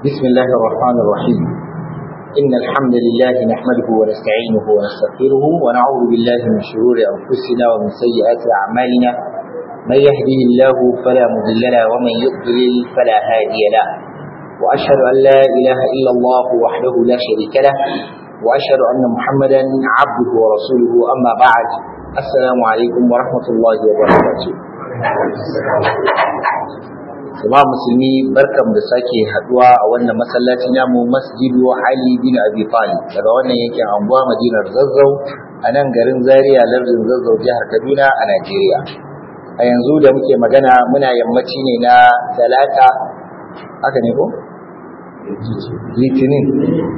بسم الله الرحمن الرحيم إن الحمد لله نحمده ونستعينه ونستغفره ونعوذ بالله من شرور أنفسنا ومن سيئات أعمالنا من يهده الله فلا مضل له ومن يضلل فلا هادي له وأشهد أن لا إله إلا الله وحده لا شريك له وأشهد أن محمدا عبده ورسوله أما بعد السلام عليكم ورحمة الله وبركاته Jama'a musulmi barkan da sake haduwa a wannan masallaci namu Masjidu Ali bin Abi Talib daga wannan yankin anguwa Madinar Zazzau a nan garin Zaria lardin Zazzau jihar Kaduna a Najeriya. A yanzu da muke magana muna yammaci ne na talata haka ne ko? Litinin.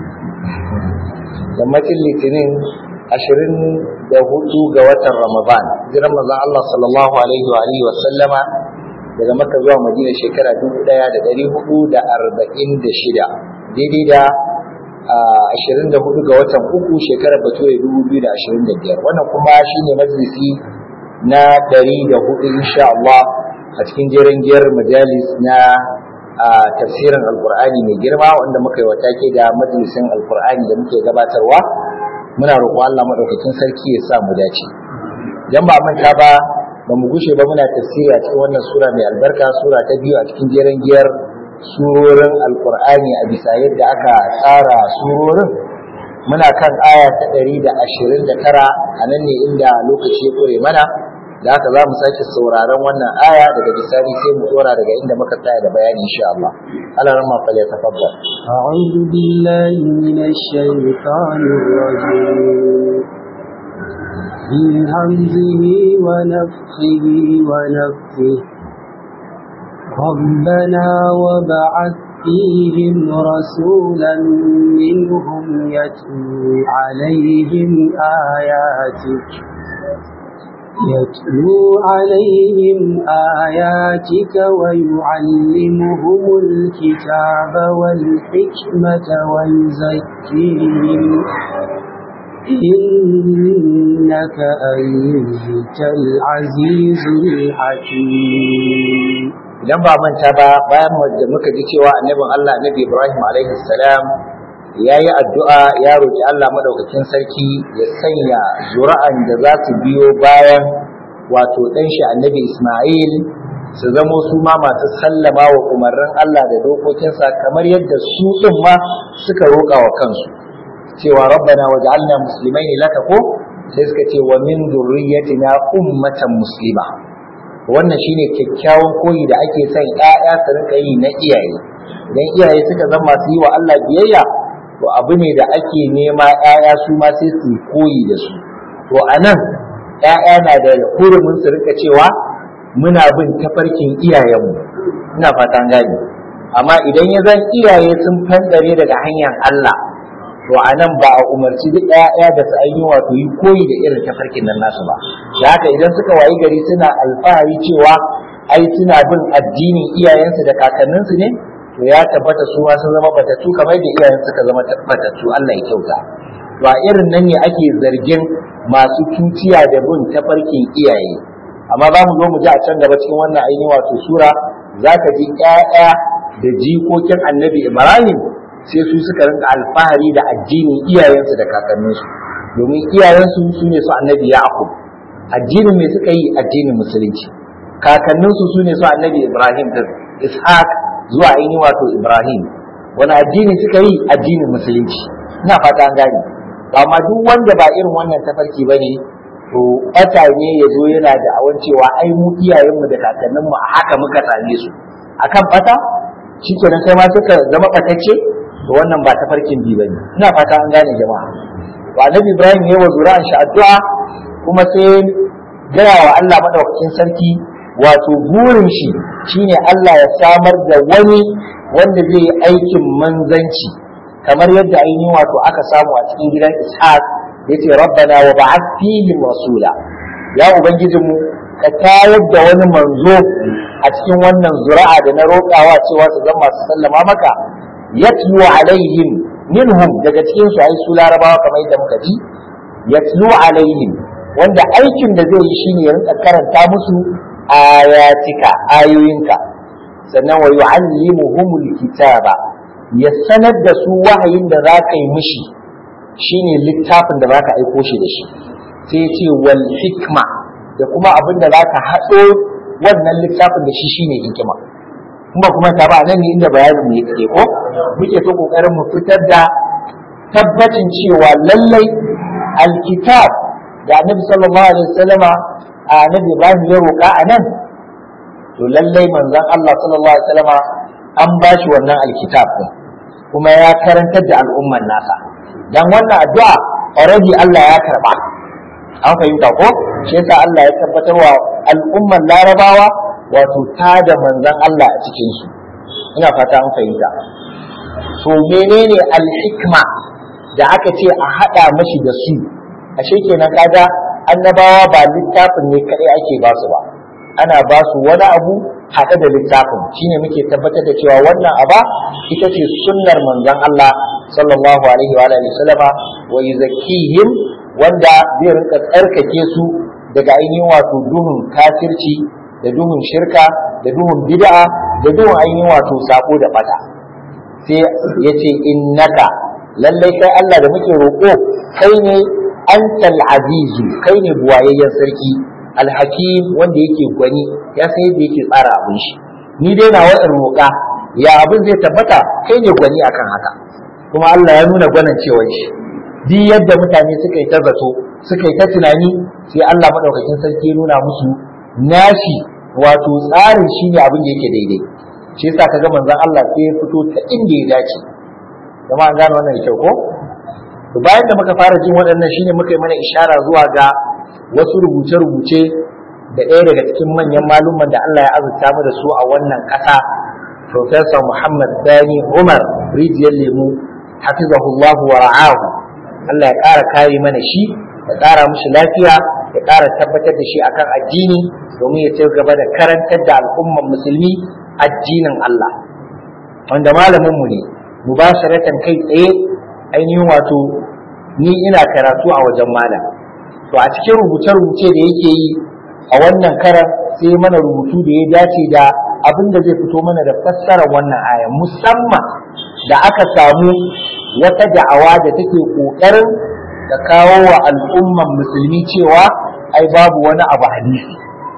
Yammacin Litinin ashirin da hudu ga watan Ramadan. Jiran manzon Allah sallallahu alaihi wa alihi wa sallama daga Makka zuwa Madina shekara dubu ɗaya da ɗari hudu da arba'in da shida daidai da ashirin da hudu ga watan uku shekarar bature dubu biyu da ashirin da biyar wannan kuma shine majalisi na ɗari da hudu insha Allah a cikin jerin giyar majalis na tafsirin alkur'ani mai girma wanda muka yi wa take da majalisin alkur'ani da muke gabatarwa muna roƙon Allah maɗaukakin sarki ya sa mu dace idan ba manta ba ba mu gushe ba muna tafsiri a cikin wannan sura mai albarka sura ta biyu a cikin jeren giyar surorin alkur'ani a bisa yadda aka tsara surorin muna kan aya ta ɗari da ashirin da tara a nan ne inda lokaci ya ƙure mana da haka za mu sake sauraron wannan aya daga bisani sai mu tsora daga inda muka tsaya da bayani insha Allah Allah ran ma fale tafaddal أعوذ بالله من الشيطان الرجيم من همزه ونفخه ونفخه ربنا وبعث فيهم رسولا منهم يتلو عليهم آياتك يتلو عليهم آياتك ويعلمهم الكتاب والحكمة ويزكيهم إنك أنت العزيز الحكيم idan ba manta ba bayan da muka ji cewa annabin Allah annabi Ibrahim alaihi salam ya yi addu'a ya roƙi Allah madaukakin sarki ya sanya zura'an da za su biyo bayan wato ɗan shi annabi Ismail su zamo su ma masu sallama wa umarnin Allah da dokokinsa kamar yadda su ɗin ma suka roƙa wa kansu cewa rabbana waj'alna muslimaini laka ko sai suka ce wa min dhurriyyatina ummatan muslima wannan shine kyakkyawan koyi da ake son ƴaƴa su rika yi na iyaye idan iyaye suka zama masu yi wa Allah biyayya to abu ne da ake nema ƴaƴa su ma sai su koyi da su to anan ƴaƴa na da hurumin su rika cewa muna bin tafarkin iyayenmu ina fatan gani amma idan ya zan iyaye sun fandare daga hanyar Allah to a nan ba a umarci duk ɗaya da su ainihin wato yi koyi da irin tafarkin nan nasu ba da haka idan suka wayi gari suna alfahari cewa ai suna bin addinin iyayensu da kakanninsu ne to ya tabbata su ma sun zama batattu kamar da iyayen suka zama batattu Allah ya kyauta to a irin nan ne ake zargin masu tuciya da bin tafarkin iyaye amma za mu zo mu ji a can gaba cikin wannan ainihin wato sura za ka ji ƴaƴa da jikokin annabi Ibrahim sai su suka rinka alfahari da addinin iyayensu da kakanninsu domin iyayensu su ne su annabi yaqub addinin me suka yi addinin musulunci kakanninsu su ne su annabi ibrahim da ishaq zuwa ainihin wato ibrahim wani addini suka yi addinin musulunci ina fata an gane amma duk wanda ba irin wannan tafarki ba ne to ɓata ne ya zo yana da awan cewa ai mu iyayenmu da kakanninmu a haka muka same su akan ɓata shikenan kai ma suka zama ɓatacce to wannan ba tafarkin bi bane ina fata an gane jama'a wa annabi ibrahim ya wa zuri'an shi addu'a kuma sai gaya wa Allah madaukakin sarki wato burin shi shine Allah ya samar da wani wanda zai yi aikin manzanci kamar yadda ainihin wato aka samu a cikin gidan ishaq yace rabbana wa ba'ath fihim rasula ya ubangijinmu ka tayar da wani manzo a cikin wannan zuri'a da na roƙawa cewa su zama masu sallama maka yatlu alaihim minhum daga cikin su ai su larabawa kamar yadda muka ji yatlu alaihim wanda aikin da zai yi shine ya rinka karanta musu ayatika ayoyinka sannan wa yu'allimuhumul kitaba ya sanar da su wahayin da za ka yi mishi shine littafin da za ka aiko shi da shi sai ya ce wal hikma da kuma abin da za ka haɗo wannan littafin da shi shine hikima kuma kuma ta ba nan ne inda bayanin mu yake ko muke ta kokarin mu fitar da tabbacin cewa lallai alkitab da annabi sallallahu alaihi wasallama annabi Ibrahim ya roƙa a nan to lallai manzon Allah sallallahu alaihi wasallama an ba shi wannan alkitab din kuma ya karantar da al'umman nasa dan wannan addu'a already Allah ya karba an fahimta ko shi yasa Allah ya tabbatar wa al'umman larabawa wato ta da manzon Allah a cikin su ina fata an fahimta to menene al-hikma da aka ce a hada mashi da su ashe kenan kaga annabawa ba littafin ne kadai ake ba su ba ana ba su wani abu haɗe da littafin shine muke tabbatar da cewa wannan aba ita ce sunnar manzon Allah sallallahu alaihi wa alihi wasallama wa yuzakkihim wanda zai rinka tsarkake su daga ainihin wato duhun kafirci da duhun shirka da duhun bid'a da duhun ainihin wato sako da bata sai ya ce innaka lallai kai Allah da muke roƙo kai ne antal azizu kai ne buwayayyen sarki alhakim wanda yake gwani ya san yadda yake tsara abin shi ni dai na wa'in roƙa ya abin zai tabbata kai ne gwani akan haka kuma Allah ya nuna gwanan cewa shi duk yadda mutane suka yi ta zato suka yi ta tunani sai Allah madaukakin sarki ya nuna musu nashi wato tsarin shi ne abin da yake daidai shi yasa kaga manzon Allah sai ya fito ta inda ya dace kuma an gane wannan da kyau ko to bayan da muka fara jin waɗannan shine muka yi mana ishara zuwa ga wasu rubuce-rubuce da ɗaya daga cikin manyan malumman da Allah ya azurta mu da su a wannan ƙasa Professor Muhammad Dani Umar rijiyar lemu hafizahullahu wa ra'ahu Allah ya ƙara kare mana shi ya ƙara mishi lafiya ya ƙara tabbatar da shi akan addini domin ya ci gaba da karantar da al'umman musulmi addinin Allah wanda malamin mu ne mubasharatan kai tsaye ainihin wato ni ina karatu a wajen malam to a cikin rubuce-rubuce da yake yi a wannan karan sai mana rubutu da ya dace da abin da zai fito mana da fassarar wannan aya musamman da aka samu wata da'awa da take ƙoƙarin da kawo wa al'umman musulmi cewa ai babu wani abu hadisi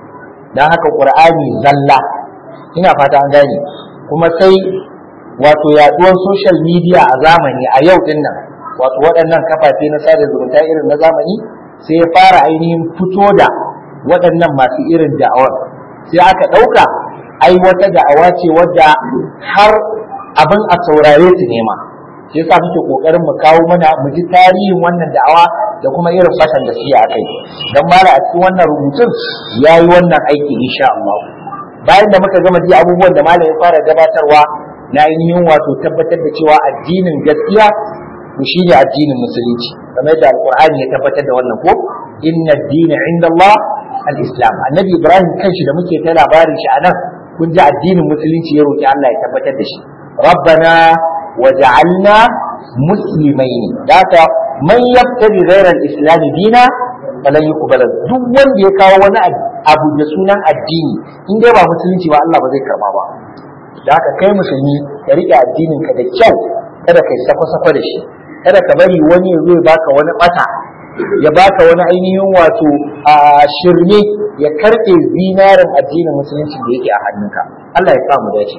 don haka ƙur'ani zalla ina fata an gane kuma sai wato yaduwar social media a zamani a yau din nan wato waɗannan kafafe na sada zumunta irin na zamani sai ya fara ainihin fito da waɗannan masu irin da'awar sai aka ɗauka ai wata da'awa ce wadda har abin a saurare su nema shi yasa muke kokarin mu kawo mana mu ji tarihin wannan da'awa da kuma irin fatan da suke a kai dan mala a cikin wannan rubutun yayi wannan aiki insha Allah bayan da muka gama ji abubuwan da malam ya fara gabatarwa na ainihin wato tabbatar da cewa addinin gaskiya to shine addinin musulunci kamar da alqur'ani ya tabbatar da wannan ko inna ad-dina inda Allah al-islam annabi ibrahim kanshi da muke ta labarin shi anan kun ji addinin musulunci ya roki Allah ya tabbatar da shi rabbana waj'alna muslimaini daka man yabtaghi ghayra al-islam dina falan yuqbala duk wanda ya kawo wani abu da sunan addini in dai ba musulunci ba Allah ba zai karba ba da haka kai musulmi ka riƙe addinin ka da kyau kada kai sako-sako da shi kada ka bari wani ya zo ya baka wani bata ya baka wani ainihin wato a shirme ya karɓe zinarin addinin musulunci da yake a hannunka Allah ya samu dace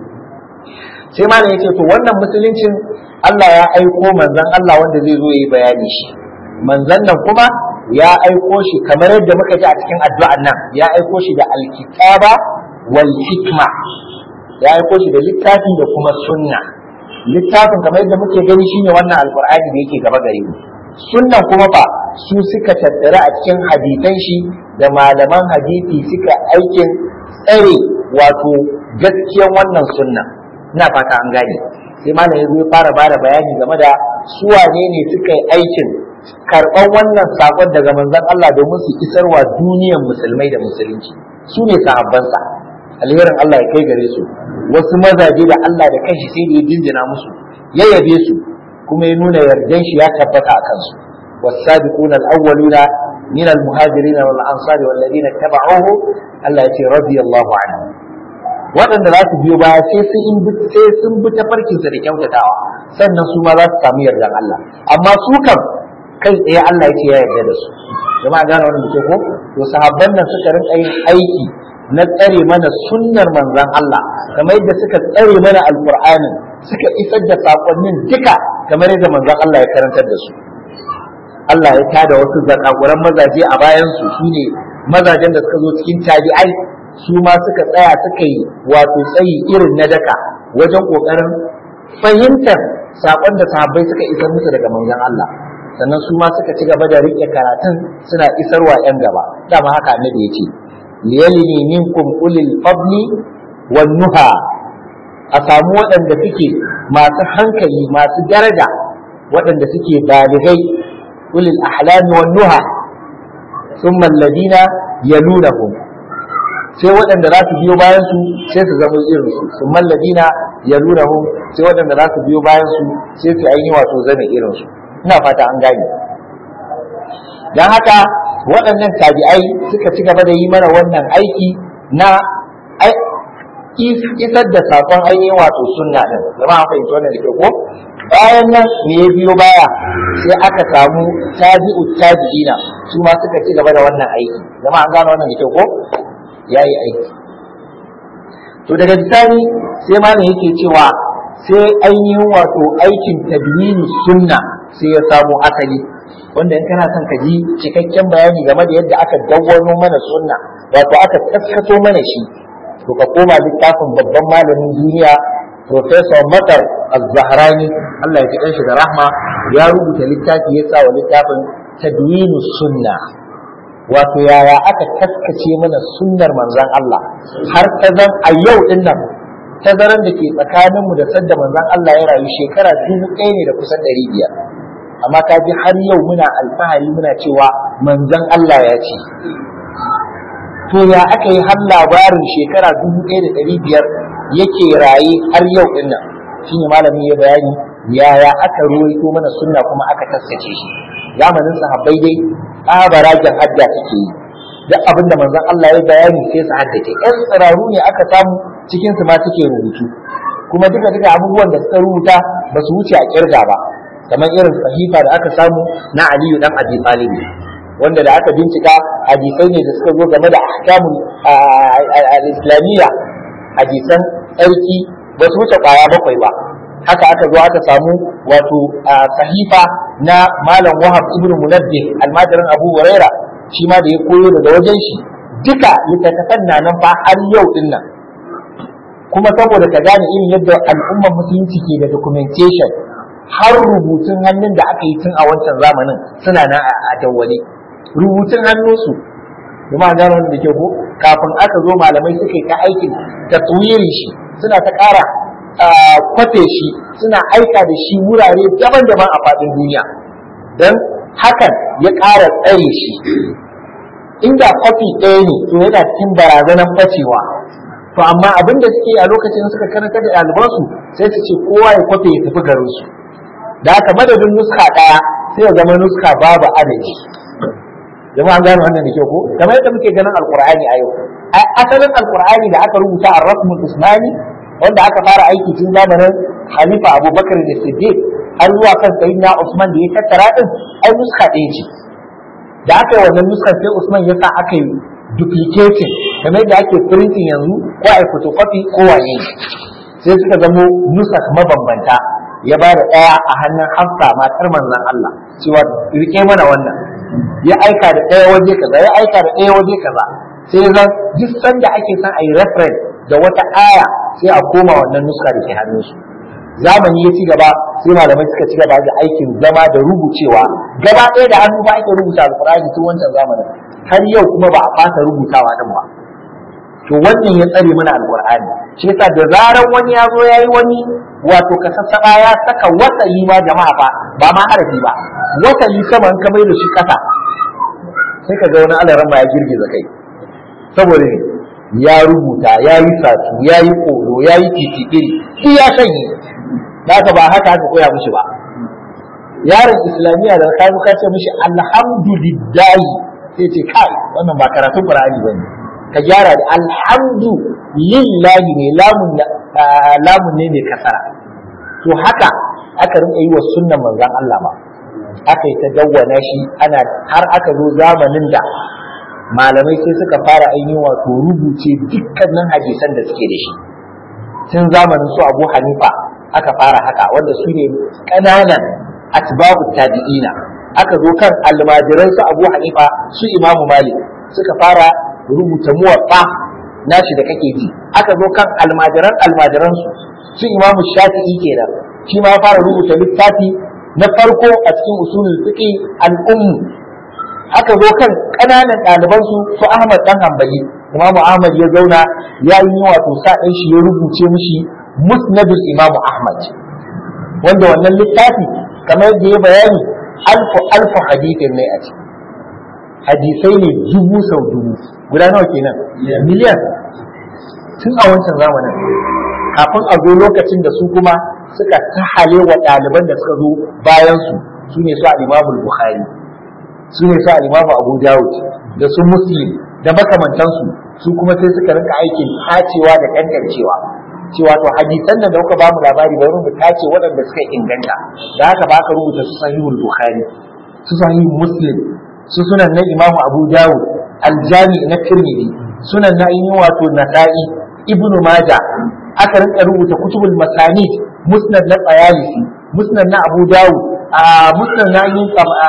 sai malam yace to wannan musuluncin Allah ya aiko manzon Allah wanda zai zo yi bayani shi manzon nan kuma ya aiko shi kamar yadda muka ji a cikin addu'an nan ya aiko shi da alkitaba wal hikma ya aiko shi da littafi da kuma sunna littafin kamar yadda muke gani shine wannan alqur'ani da yake gaba gare mu sunnan kuma ba su suka tattara a cikin hadisan shi da malaman hadisi suka aikin tsare wato gaskiyan wannan sunna ina fata an gane sai malam ya zo ya fara bada bayani game da su wane ne suka yi aikin karɓar wannan sakon daga manzon Allah domin su isarwa duniyar musulmai da musulunci su ne sahabbansa alherin Allah ya kai gare su wasu mazaje da Allah da kanshi sai da ya jinjina musu ya yabe su kuma ya nuna yardan shi ya tabbata a kansu والسابقون الأولون من المهاجرين والأنصار والذين اتبعوه الله يتي رضي الله عنهم waɗanda za su biyo baya sai sun bi sai sun bi tafarkinsa da kyautatawa sannan su ma za su samu yardan Allah amma su kam kai tsaye Allah yake ya yarda da su jama'a gane wannan ke ko to sahabban nan suka rinka yin aiki na tsare mana sunnar manzon Allah kamar yadda suka tsare mana alqur'ani suka isar da sakonnin duka kamar yadda manzon Allah ya karantar da su Allah ya tada wasu zakakuran mazaje a bayan su shine mazajen da suka zo cikin tabi'ai su ma suka tsaya suka yi wato tsayi irin na daka wajen kokarin fahimtar sakon da sahabbai suka isar musu daga manzon Allah sannan su ma suka ci gaba da rike karatun suna isarwa yan gaba dama haka annabi ya ce liyalini minkum ulil fadli wan nuha a samu waɗanda suke masu hankali masu daraja waɗanda suke baligai ulil ahlami wan nuha thumma alladina yalunahum sai waɗanda za su biyo bayan su sai su zama irin su thumma alladina yalunahum sai waɗanda za su biyo bayan su sai su ainihi wato zama irin su ina fata an gane dan haka waɗannan tabi'ai suka ci gaba da yi mana wannan aiki na isar da sakon ainihin wato sunna din zama an fahimci wannan da ke ko bayan nan me ya biyo baya sai aka samu tabi'u tabi'ina su ma suka ci gaba da wannan aiki zama an gano wannan da ke ko yayi aiki to daga bisani sai ma yake cewa sai ainihin wato aikin tadwini sunna sai ya samu asali wanda in kana son ka ji cikakken bayani game da yadda aka dawwano mana sunna wato aka taskato mana shi to ka koma littafin babban malamin duniya Professor Matar Az-Zahrani Allah ya kiɗan shi da rahma ya rubuta littafi ya sa wa littafin Tadwinu Sunna wato yaya aka taskace mana sunnar manzon Allah har ta zan a yau din nan tazaran da ke tsakaninmu da sadda manzon Allah ya rayu shekara dubu ɗaya ne da kusan ɗari biyar amma ka ji har yau muna alfahari muna cewa manzon Allah ya ce to ya aka yi har labarin shekara dubu ɗaya da ɗari biyar yake raye har yau ɗin nan shine malami ya bayani yaya aka ruwaito mana sunna kuma aka taskace shi zamanin sahabbai dai tsabaragen hadda suke yi duk abin da manzon Allah ya bayani sai su haddace ƴan tsiraru ne aka samu cikin su ma suke rubutu kuma duka duka abubuwan da suka rubuta ba su wuce a kirga ba kamar irin sahifa da aka samu na Aliyu dan Abi Talib wanda da aka bincika hadisai ne da suka zo game da ahkamun al-islamiyya hadisan tsarki ba su wuce kwaya bakwai ba haka aka zo aka samu wato sahifa na malam wahab ibn munabbih almajirin abu huraira shi ma da ya koyo daga wajen shi duka littattafan na nan fa har yau din nan kuma saboda ka gane irin yadda al'ummar musulunci ke da documentation har rubutun hannun da aka yi tun a wancan zamanin suna nan a dawwale rubutun hannunsu kuma gano wanda ke ko kafin aka zo malamai suka yi ta aikin taswirin shi suna ta ƙara kwafe shi suna aika da shi wurare daban-daban a faɗin duniya don hakan ya ƙara tsare shi inda kwafi ɗaya ne to yana cikin barazanar bacewa to amma abin da suke a lokacin suka karanta da ɗalibansu sai su ce kowa ya kwafe ya tafi garinsu da haka madadin nuska ɗaya sai ya zama nuska babu adadi jama'a an gano wannan da kyau ko kamar yadda muke ganin alqur'ani a yau asalin alqur'ani da aka rubuta a rasmul usmani wanda aka fara aiki tun zamanin Khalifa Abubakar da Siddiq har zuwa kan Sayyidina Usman da ya tattara din ai nuska ɗaya ce da aka yi wannan nuskar sai Usman ya sa aka yi duplicating kamar yadda ake printing yanzu ko a photocopy ko waye sai suka zamo nusak mabambanta ya ba da ɗaya a hannun Hafsa matar manzon Allah cewa rike mana wannan ya aika da ɗaya waje kaza ya aika da ɗaya waje kaza sai zan duk sanda ake son a yi reference da wata aya sai a koma wannan nuska da ke hannunsu zamani ya ci gaba sai malamai suka ci gaba da aikin zama da rubucewa gaba ɗaya da hannu ba ake rubuta alkur'ani tun wancan zamanin har yau kuma ba a fasa rubutawa din ba to wannan ya tsare mana alkur'ani shi yasa da zaran wani ya zo ya yi wani wato ka sassaɓa ya saka wasali ma jama'a fa ba ma harafi ba wasali sama in ka mai da shi ƙasa sai ka ga wani alaran ma ya girgiza kai saboda ne ya rubuta ya yi satu ya yi koro ya yi titikiri shi ya sanye da ba haka aka koya mishi ba yaron islamiyya da ka ka ce mishi alhamdulillahi sai ce kai wannan ba karatun qur'ani bane ka gyara da alhamdu lillahi ne lamun lamun ne mai kasara to haka aka rinka yi wa sunnan manzon Allah ma aka yi ta dawwana shi ana har aka zo zamanin da malamai sai suka fara ainihin wato rubuce dukkanin hadisan da suke da shi tun zamanin su Abu Hanifa aka fara haka wanda su ne ƙananan atba'u tabi'ina aka zo kan almajiran su Abu Hanifa su Imam Malik suka fara rubuta muwaffa nashi da kake ji aka zo kan almajiran almajiran su su Imam Shafi'i kenan shi ma fara rubuta littafi na farko a cikin usulul fiqh al-umm aka zo kan ƙananan ɗaliban su su Ahmad dan Hanbali Imam Ahmad ya zauna ya yi wato sa ɗan shi ya rubuce mishi musnadul Imam Ahmad wanda wannan littafi kamar yadda ya bayani alfu alfu hadithin ne a ciki hadisai ne dubu sau dubu guda nawa kenan miliyan tun a wancan zamanin kafin a zo lokacin da su kuma suka tahale wa ɗaliban da suka zo bayan su su ne su al-Imam Bukhari su ne su al-Imam Abu Dawud da su Muslim da makamantansu su kuma sai suka rinka aikin tacewa da kankancewa cewa to hadisan nan da kuka ba mu labari bari mu tace waɗanda suka inganta da haka ba ka rubuta su sahihul Bukhari su sahihul Muslim su sunan na Imam Abu Dawud al-Jami na Tirmidhi sunan na ainihin wato Nasa'i Ibn Majah aka rinka rubuta kutubul masanid musnad na Tsayalisi musnad na Abu Dawud a musnad na yin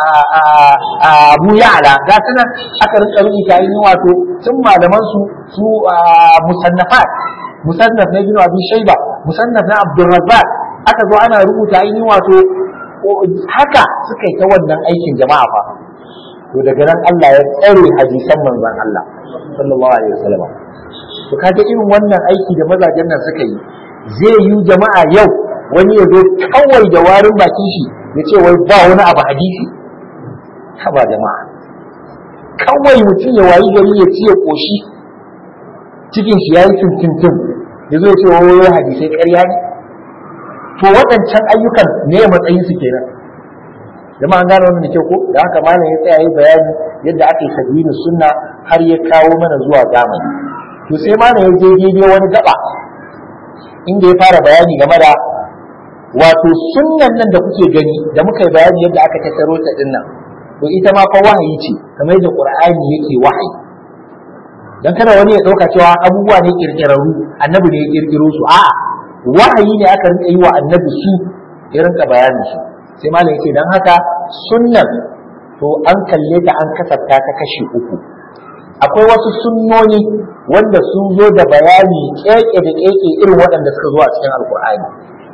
Abu Ya'la ga sanan aka rinka rubuta yin wato tun malaman su su musannafat musannaf na Ibn Abi Shayba musannaf na Abdul Razzaq aka zo ana rubuta yin wato haka suka yi ta wannan aikin jama'a fa to daga nan Allah ya tsare hadisan manzon Allah sallallahu alaihi wasallam to kaga irin wannan aiki da mazajen nan suka yi zai yi jama'a yau wani ya zo kawai da warin bakin shi ya ce wai ba wani abu hadisi haba jama'a kawai mutum ya wayi gari ya ci ya koshi cikin shi yayi tuntuntun ya zo ya ce wai hadisai ƙarya ne to waɗancan ayyukan ne ya matsayin su kenan jama'a an gane wannan da kyau ko da haka malam ya tsaya yi bayani yadda aka yi tadwini sunna har ya kawo mana zuwa zamani to sai malam ya je daidai wani gaba inda ya fara bayani game da wato sunnan nan da kuke gani da muka yi bayani yadda aka tattaro ta din nan to ita ma fa wahayi ce kamar yadda qur'ani yake wahayi dan kada wani ya dauka cewa abubuwa ne kirkirarru annabi ne ya kirkiro su a'a wahayi ne aka rinka yi wa annabi su ya rinka bayanin su sai malam yake dan haka sunnan to an kalle ta an kasafta ta kashi uku akwai wasu sunnoni wanda sun zo da bayani keke da keke irin waɗanda suka zo a cikin alkur'ani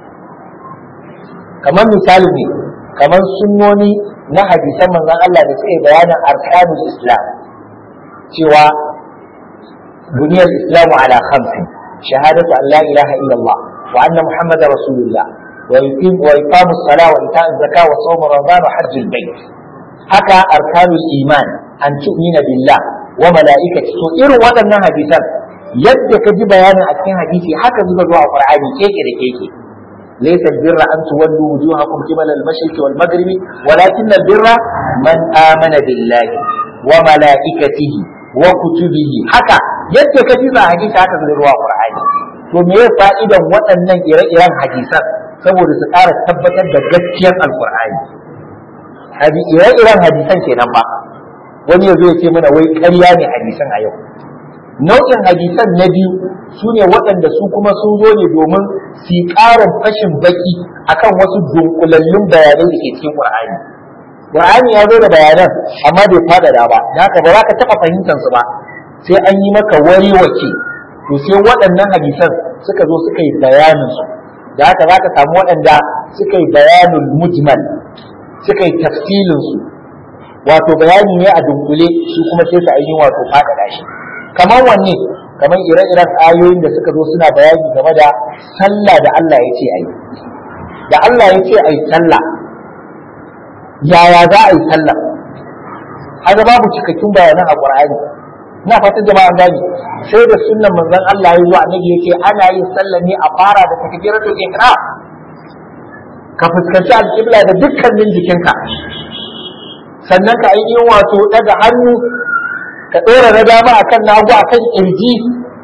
kamar misali ne kamar sunnoni na hadisan manzon Allah da suka yi bayanin arkanul islam cewa buniyar islamu ala khamsin shahadatu an la ilaha illallah wa anna muhammadar rasulullah wa yuqim wa iqamus salah wa ita'uz zakah wa sawm ramadan wa hajjul bait haka arkanul iman an tu'mina billah wa mala'ikati to irin waɗannan hadisan yadda ka ji bayanin a cikin hadisi haka zuba zuwa qur'ani keke da keke laysa albirra an tuwallu wujuhakum qibala al-mashriq wal maghrib walakin albirra man amana billahi wa mala'ikatihi wa kutubihi haka yadda ka ji ba hadisi haka zuba zuwa qur'ani to me ya fa'idan waɗannan ire-iren hadisan saboda su ƙara tabbatar da gaskiyar alqur'ani hadi ire-iren hadisan kenan ba wani ya zo ya ce mana wai ƙarya ne hadisan a yau nau'in hadisan na biyu su ne waɗanda su kuma sun zo ne domin su ƙarin fashin baki akan wasu dunkulallun bayanai da ke cikin ƙur'ani ƙur'ani ya zo da bayanan amma bai faɗaɗa ba da haka ba za ka taɓa fahimtar su ba sai an yi maka wari wake to sai waɗannan hadisan suka zo suka yi bayanin su da haka za ka samu waɗanda suka yi bayanin mujmal suka yi tafsilin su wato bayani ne a dunkule su kuma sai su ainihin wato faɗaɗa shi kamar wanne kamar ire-iren ayoyin da suka zo suna bayani game da sallah da Allah ya ce ayi da Allah ya ce ayi sallah yaya za a yi sallah haka babu cikakkun bayanan a Qur'ani ina fatan jama'a gani sai da sunnan manzon Allah ya zo annabi yake ana yin sallah ne a fara da takbiratul ihram ka fuskanci alƙibla da dukkanin jikinka sannan ka ainihin wato daga hannu ka ɗora na dama akan na hagu akan kirji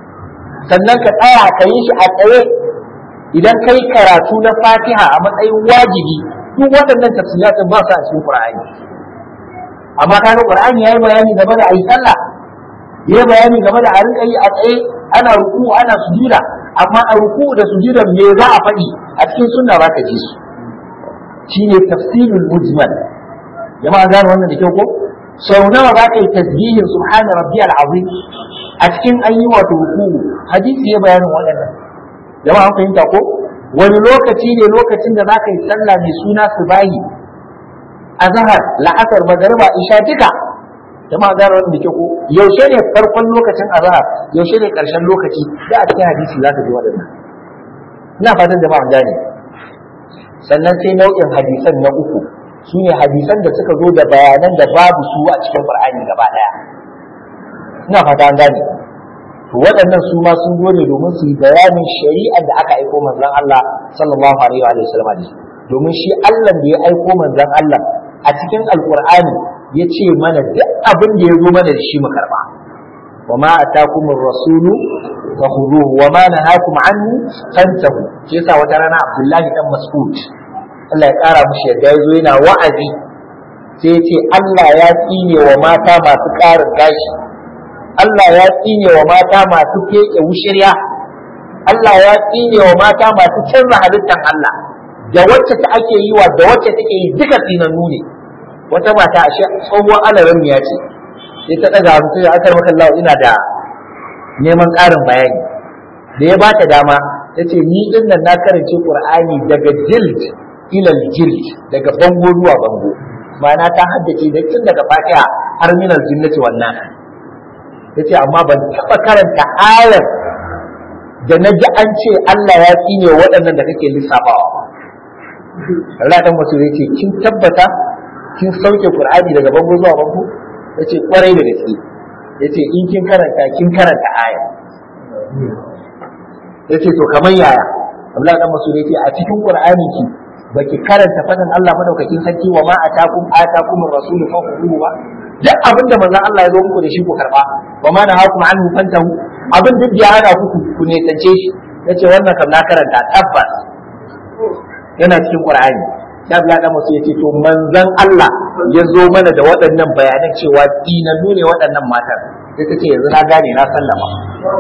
sannan ka tsaya ka yi shi a tsaye idan kai karatu na fatiha a matsayin wajibi duk waɗannan tafsilatin ba su a cikin qur'ani amma kaga qur'ani yayi bayani game da ayi sallah yayi bayani game da a rinka yi a tsaye ana ruku ana sujuda amma a ruku da sujuda me za a faɗi a cikin sunna ba ka ji su shine tafsirul mujmal jama'a gane wannan da kyau ko sau nawa za ka yi tasbihin subhana rabbiyal azim a cikin ayi wato ruku hadisi ya bayanin waɗannan jama'a an fahimta ko wani lokaci ne lokacin da za ka yi sallah mai suna subahi azhar la'asar magariba isha duka jama'a gane wannan da kyau ko yaushe ne farkon lokacin azhar yaushe ne karshen lokaci da a cikin hadisi za ka ji waɗannan ina fatan jama'a gane sannan sai nau'in hadisan na uku su ne hadisan da suka zo da bayanan da babu su a cikin Qur'ani gaba daya ina fata an gane to waɗannan su ma sun zo ne domin su yi bayanin shari'ar da aka aiko manzon Allah sallallahu alaihi wa sallam da domin shi Allah da ya aiko manzon Allah a cikin Alƙur'ani ya ce mana duk abin da ya zo mana da shi mu karba وما أتاكم الرسول فخذوه وما نهاكم عنه فانتهوا shi yasa wata rana Abdullahi dan Mas'ud Allah ya kara mushi yadda ya zo yana wa'azi sai ya ce Allah ya tsine wa mata masu ƙarin gashi Allah ya tsine wa mata masu feke wushirya Allah ya tsine wa mata masu canza halittan Allah da wacce ta ake yi wa da wacce take yi duka tsinannu ne wata mata ashe tsohuwar alaran ya ce sai ta ɗaga hannu sai akar maka Allah ina da neman ƙarin bayani da ya bata dama ta ce ni din nan na karance Qur'ani daga jild ilal jild daga bango zuwa bango ma'ana ta haddace da tun daga Fatiha har minal jinnati wannan tace amma ban taɓa karanta ayar da na ji an ce Allah ya tsine waɗannan da kake lissafawa Allah dan wasu yace kin tabbata kin sauke Qur'ani daga bango zuwa bango yace kwarai da gaske yace in kin karanta kin karanta aya yace to kamar yaya Abdullahi dan Mas'ud yace a cikin Qur'ani ki baki karanta fadin Allah madaukakin sarki wa ma atakum atakum ar-rasul fa khudhuhu ba duk abinda manzon Allah ya zo muku da shi ku karba wa ma nahakum anhu fantahu abin duk da ya hana ku ku ne tance shi yace wannan kam na karanta tabbas yana cikin Qur'ani sai Abdullahi dan Mas'ud yace to manzon Allah ya zo mana da waɗannan bayanan cewa dinannu ne waɗannan matan sai ta ce yanzu na gane na sallama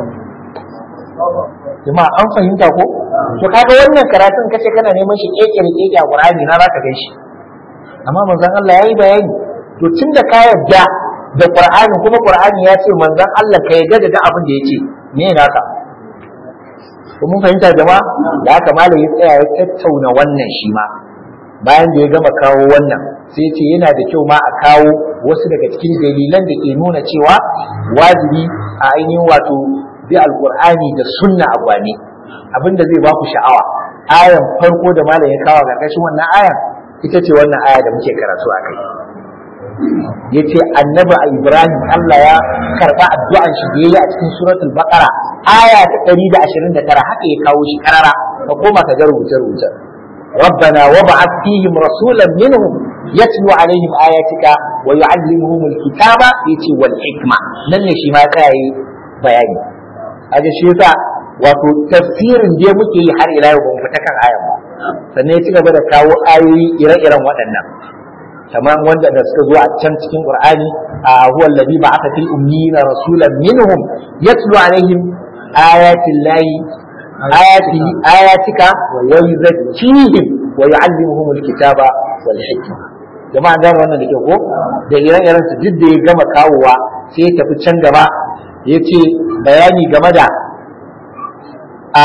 jama'a an fahimta ko to kaga wannan karatun kace kana neman shi keke da keke a Qur'ani na zaka gan shi amma manzon Allah yayi bayani to tunda ka yarda da Qur'ani kuma Qur'ani ya ce manzon Allah ka yarda da abin da yace me naka ko mun fahimta jama'a da haka malam ya tsaya ya tattauna wannan shi ma bayan da ya gama kawo wannan sai ya ce yana da kyau ma a kawo wasu daga cikin dalilan da ke nuna cewa wajibi a ainihin wato bi alqur'ani da sunna a gwani abinda zai ba ku sha'awa ayan farko da malam ya kawo karkashin wannan ayan ita ce wannan aya da muke karatu a kai yace annabi ibrahim Allah ya karba addu'an shi da yayi a cikin suratul baqara aya ta 129 haka ya kawo shi karara ka koma ka ga rubuce rubuce ربنا وابعث فيهم رسولا منهم يتلو عليهم آياتك ويعلمهم الكتاب يتي والحكمة نن شي ما كاي بياني هذا شيء wato tafsirin da muke yi har ila yau ba mu fita kan ayan ba sannan ya ci gaba da kawo ayoyi ire-iren waɗannan kamar wanda da suka zo a can cikin qur'ani a huwa alladhi ba'atha fil ummiyina rasulan minhum yatlu alaihim ayati llahi ayati ayatika wa yuzakkihim wa yu'allimuhum alkitaba wal hikma jama'a gane wannan da ke ko da ire-iren su duk da ya gama kawowa sai ya tafi can gaba ya ce bayani game da a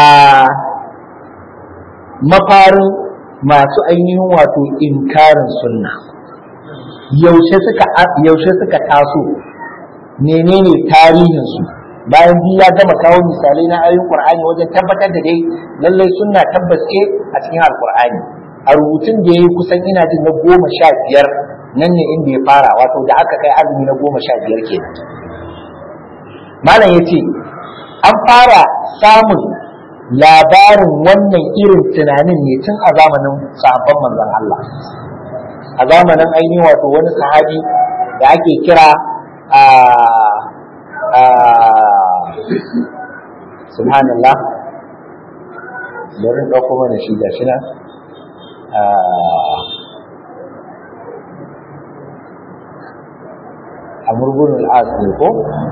mafarin masu ainihin wato inkarin sunna yaushe suka yaushe suka taso menene tarihin su bayan biyu ya gama kawo misalai na ayoyin qur'ani wajen tabbatar da dai lallai sunna tabbas ce a cikin alqur'ani a rubutun da yayi kusan ina jin na goma sha biyar nan ne inda ya fara wato da aka kai azumi na goma sha biyar kenan malam ya ce an fara samun labarin wannan irin tunanin ne tun a zamanin sahabban manzon Allah a zamanin ainihin wato wani sahabi da ake kira a subhanallah bari in ɗauko mana shi ga shi nan a murgunin al'as ne ko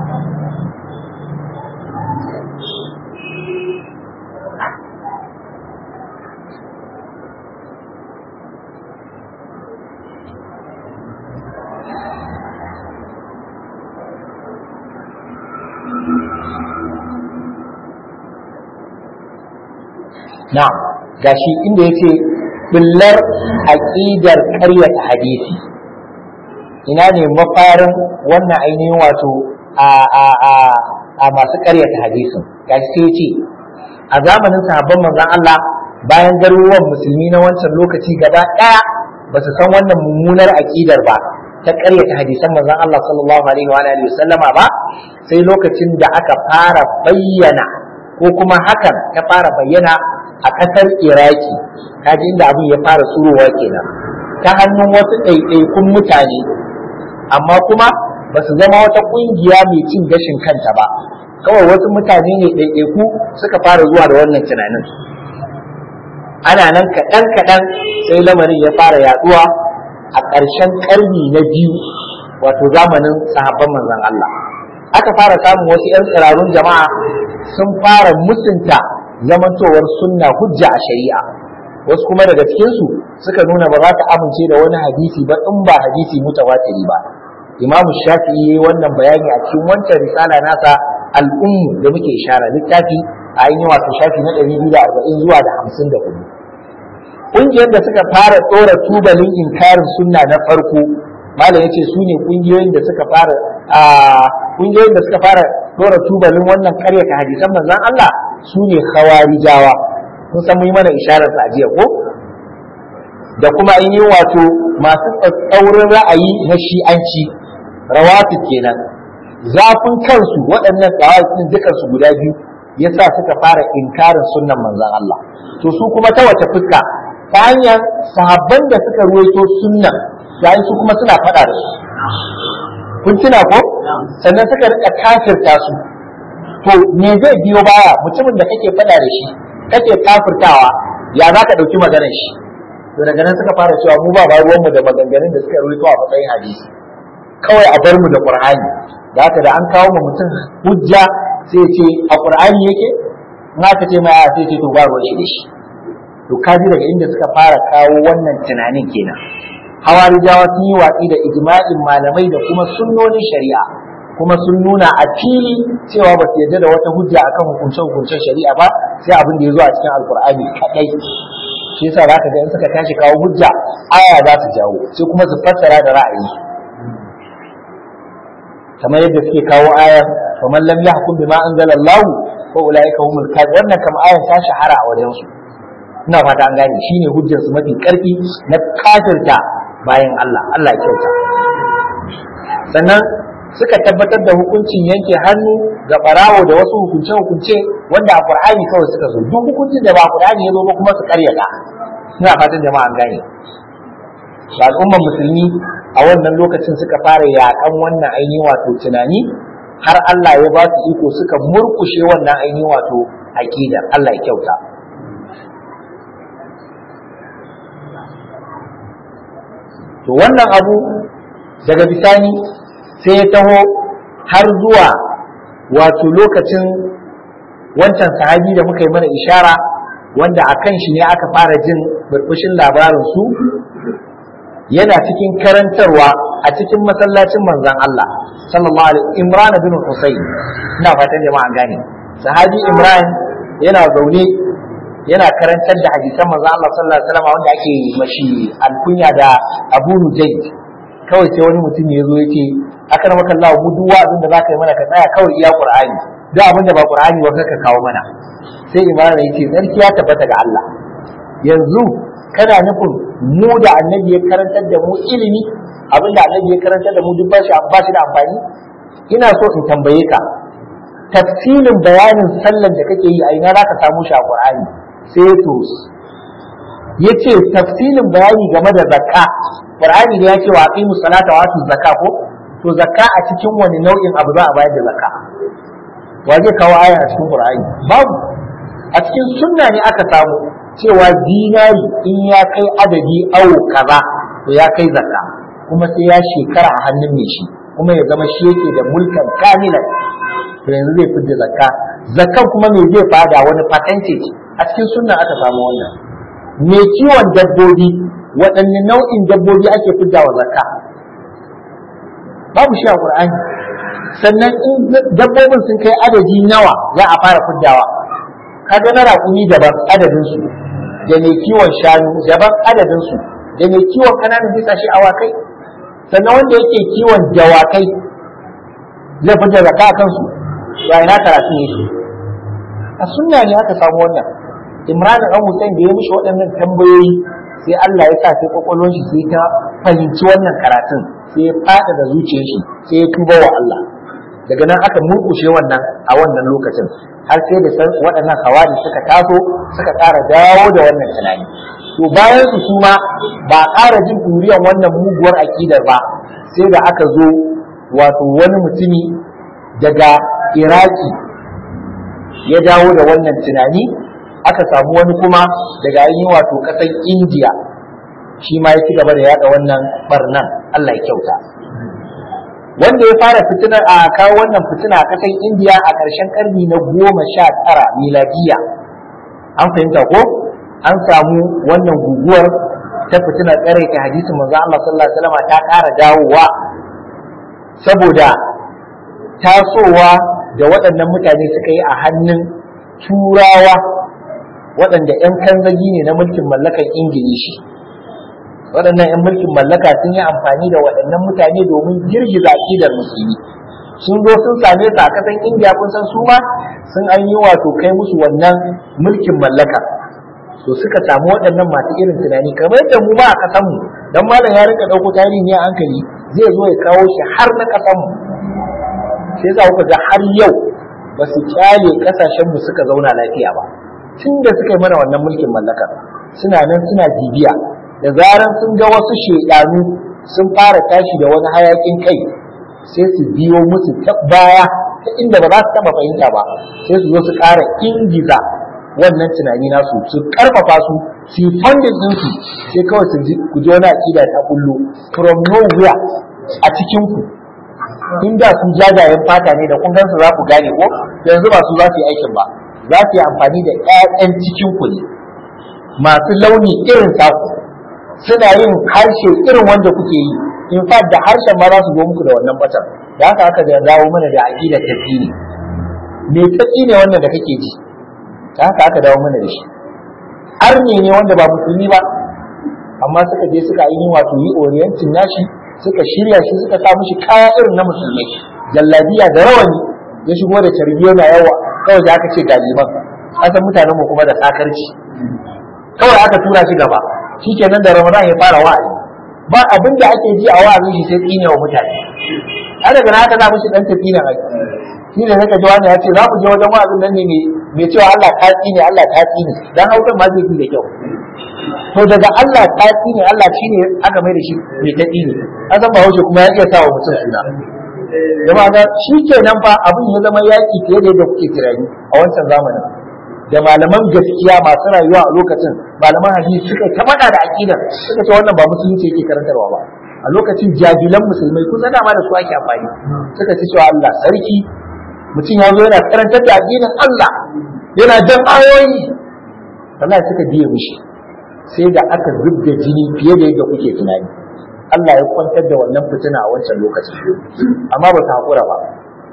na'am gashi inda yace billar aqidar ƙaryata hadisi ina ne mafarin wannan ainihin wato a a a a masu ƙaryata hadisin gashi sai yace a zamanin sahabban manzon Allah bayan garuruwan musulmi na wancan lokaci gaba ɗaya ba su san wannan mummunar aqidar ba ta ƙaryata hadisan manzon Allah sallallahu alaihi wa alihi wasallama ba sai lokacin da aka fara bayyana ko kuma hakan ta fara bayyana a ƙasar iraki kaji inda abin ya fara tsurowa kenan ta hannun wasu ɗaiɗaikun mutane amma kuma ba su zama wata ƙungiya mai cin gashin kanta ba kawai wasu mutane ne ɗaiɗaiku suka fara zuwa da wannan tunanin ana nan kaɗan kaɗan sai lamarin ya fara yaɗuwa a ƙarshen ƙarni na biyu wato zamanin sahabban manzon Allah aka fara samun wasu 'yan tsirarun jama'a sun fara musunta zamantowar sunna hujja a shari'a wasu kuma daga cikinsu suka nuna ba za ta amince da wani hadisi ba in ba hadisi mutawatiri ba imam shafi'i yayi wannan bayani a cikin wancan risala nasa al'ummu da muke ishara littafi a ainihin wato shafi na 240 zuwa da 54 ƙungiyar da suka fara tsora tubalin inkarin sunna na farko malam yace su ne ƙungiyoyin da suka fara a ƙungiyoyin da suka fara tsora tubalin wannan karyata hadisan manzon Allah su ne khawarijawa kun san yi mana isharar sa jiya ko da kuma an yi wato masu tsatsaurin ra'ayi na shi'anci rawatu kenan zafin kansu waɗannan tsawatin dukan su guda biyu yasa suka fara inkarin sunnan manzon Allah to su kuma ta wace fuska ta hanyar sahabban da suka ruwaito sunnan yayin su kuma suna faɗa da su kun tuna ko sannan suka rika kafirta su to me zai biyo baya mutumin da kake faɗa da shi kake kafirtawa ya za ka ɗauki maganar shi to daga nan suka fara cewa mu ba ba ruwanmu da maganganun da suka rubuto a matsayin hadisi kawai a bar mu da qur'ani da haka da an kawo mu mutum hujja sai ce a qur'ani yake in aka ce mai a sai ce to ba ruwan shi da shi to kaji daga inda suka fara kawo wannan tunanin kenan hawarijawa sun yi watsi da ijma'in malamai da kuma sunnonin shari'a kuma sun nuna a fili cewa ba su yarda da wata hujja akan hukuncen hukuncen shari'a ba sai abin da ya zo a cikin alkur'ani kadai shi yasa zaka ga in suka tashi kawo hujja aya za su jawo sai kuma su fassara da ra'ayi kamar yadda suke kawo ayar fa man lam yahkum bima anzala Allah fa ulaika humul kafirun wannan kam ayar ta shahara a wajen su ina fata an gane shine hujjar su mafi karfi na kafirta bayan Allah Allah ya kyauta sannan suka tabbatar da hukuncin yanke hannu ga barawo da wasu hukunce-hukunce wanda a Qur'ani kawai suka zo duk hukuncin da ba Qur'ani ya zo ba kuma su karyata ina fatan jama'a an gane da al'ummar musulmi a wannan lokacin suka fara yaƙan wannan ainihin wato tunani har Allah ya ba su iko suka murkushe wannan ainihin wato aqida Allah ya kyauta to wannan abu daga bisani sai ya taho har zuwa wato lokacin wancan sahabi da muka yi mana ishara wanda a kan shi ne aka fara jin burbushin labarin su yana cikin karantarwa a cikin masallacin manzon Allah sallallahu alaihi Imran bin Husayn ina fatan jama'a gane sahabi Imran yana zaune yana karantar da hadisan manzon Allah sallallahu alaihi wasallam wanda ake mashi alkunya da Abu Nujayd kawai sai wani mutum ya zo yake aka na maka Allah mu duk wa'azin da zaka yi mana ka tsaya kawai iya Qur'ani duk abin da ba Qur'ani ba ka kawo mana sai Imran ya ce sarki ya tabbata ga Allah yanzu kana nufin mu da annabi ya karantar da mu ilimi abin da annabi ya karantar da mu duk ba shi ba shi da amfani ina so in tambaye ka tafsilin bayanin sallan da kake yi a ina za ka samu shi a Qur'ani sai to yace tafsilin bayani game da zakka Qur'ani da ya ce wa aqimu salata wa atu zakka ko to zakka a cikin wani nau'in abu za a bayar da zakka wa zai kawo aya a cikin qur'ani babu a cikin sunna ne aka samu cewa dinari in ya kai adadi awo kaza to ya kai zakka kuma sai ya shekara a hannun mai shi kuma ya zama shi yake da mulkan kamilan to yanzu zai fidda zakka zakkan kuma me zai fada wani percentage a cikin sunna aka samu wannan me kiwon dabbobi waɗanne nau'in dabbobi ake fidda wa zakka babu shi a qur'ani sannan in dabbobin sun kai adadi nawa za a fara fiddawa kaga na raƙumi daban adadin su da mai kiwon shanu daban adadin su da mai kiwon kananan bisashe awakai sannan wanda yake kiwon dawakai zai fita zakka a kansu ya ina karatu ne a sunna ne aka samu wannan imran dan Hussein da ya mishi waɗannan tambayoyi sai Allah ya sa sai kwakwalwar shi sai ta fahimci wannan karatun sai ya fada da zuciyar shi sai ya tuba wa Allah daga nan aka murkushe wannan a wannan lokacin har sai da waɗannan hawari suka taso suka ƙara dawo da wannan tunani to bayan su su ma ba ƙara jin ɗuriyan wannan muguwar aƙidar ba sai da aka zo wato wani mutumi daga iraki ya dawo da wannan tunani aka samu wani kuma daga ainihin wato ƙasar indiya shi ma ya ci gaba da yaɗa wannan barnan allah ya kyauta wanda ya fara fitina a kawo wannan fitina a ƙasar indiya a ƙarshen ƙarni na goma sha tara miladiya an fahimta ko an samu wannan guguwar ta fitina tsare ta hadisin manzo Allah sallallahu alaihi wasallam ta ƙara dawowa saboda tasowa da waɗannan mutane suka yi a hannun turawa waɗanda 'yan kanzagi ne na mulkin mallakan ingilishi waɗannan 'yan mulkin mallaka sun yi amfani da waɗannan mutane domin girgiza aƙidar musulmi sun zo sun same su a kasan indiya kun san su ma sun an yi wato kai musu wannan mulkin mallaka to suka samu waɗannan masu irin tunani kamar yadda mu ma a kasan mu dan malam ya rika ɗauko tarihi ne a hankali zai zo ya kawo shi har na kasan mu sai yasa kuka ga har yau ba su kyale kasashen mu suka zauna lafiya ba tun da suka yi mana wannan mulkin mallaka suna nan suna bibiya da zaran sun ga wasu shedanu sun fara tashi da wani hayakin kai sai su biyo musu ta baya ta inda ba za su taba fahimta ba sai su zo su ƙara ingiza wannan tunani nasu su karfafa su su yi funding ɗinsu sai kawai su ji ku ji wani aƙida ta kullu from nowhere a cikin ku inda su jajayen fata ne da kun gansu za ku gane ko yanzu ba su za su yi aikin ba za su yi amfani da ƴaƴan cikin ku ne masu launi irin taku suna yin harshe irin wanda kuke yi in fact da harshen ma za su zo muku da wannan batar da haka aka da dawo mana da aqida tafi ne me tafi ne wannan da kake ji da haka aka dawo mana da shi arne ne wanda ba musulmi ba amma suka je suka yi wato yi orientin nashi suka shirya shi suka sa mishi kaya irin na musulmai jallabiya da rawani ya shigo da carbiyo na yawa kawai da aka ce galiban asan mutanen mu kuma da sakarci kawai aka tura shi gaba shikenan da ramadan ya fara wa'azi ba abin da ake ji a wa'azin shi sai tsine wa mutane har daga haka za mu shi dan tafi nan aiki shi ne saka jawabi ya ce za ku je wajen wa'azin nan ne mai cewa Allah ta tsine Allah ta tsine dan haukan ma zai fi da kyau to daga Allah ta tsine Allah shine aka mai da shi mai ta tsine asan ba wuce kuma ya iya sa wa mutum suna jama'a ga shi kenan fa abin ya zama yaki fiye da yadda kuke tunani a wancan zamanin da malaman gaskiya masu rayuwa a lokacin malaman hadisi suka ta faɗa da aqidar suka ce wannan ba musulunci yake karantarwa ba a lokacin jabilan musulmai kun san dama da su ake amfani suka ce cewa Allah sarki mutum ya zo yana karantar da addinin Allah yana jan ayoyi wallahi suka biye mishi sai da aka zubda jini fiye da yadda kuke tunani Allah ya kwantar da wannan fitina a wancan lokacin amma ba su haƙura ba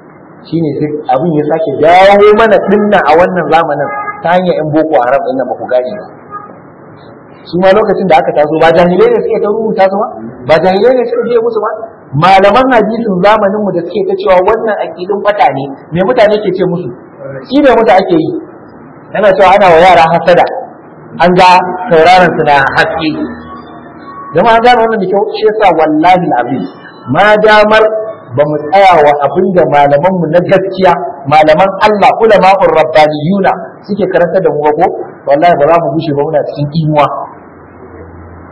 shine sai abin ya sake dawo mana dinnan a wannan zamanin ta hanyar yan boko haram ɗin ba ku gane ba su ma lokacin da aka taso ba jahilai ne suke ta rubuta su ba ba jahilai ne suka biye musu ba malaman hadisin zamanin mu da suke ta cewa wannan aqidin fata ne me mutane ke ce musu shi ne mutu ake yi yana cewa ana wa yara hasada an ga sauraron su na haske jama'a gane wannan da kyau shi yasa wallahi alazim ma damar ba mu tsaya wa abin da malamanmu na gaskiya malaman Allah ulama'ur rabbaniyuna suke karanta da mu ba ko wallahi ba za mu gushe ba muna cikin imuwa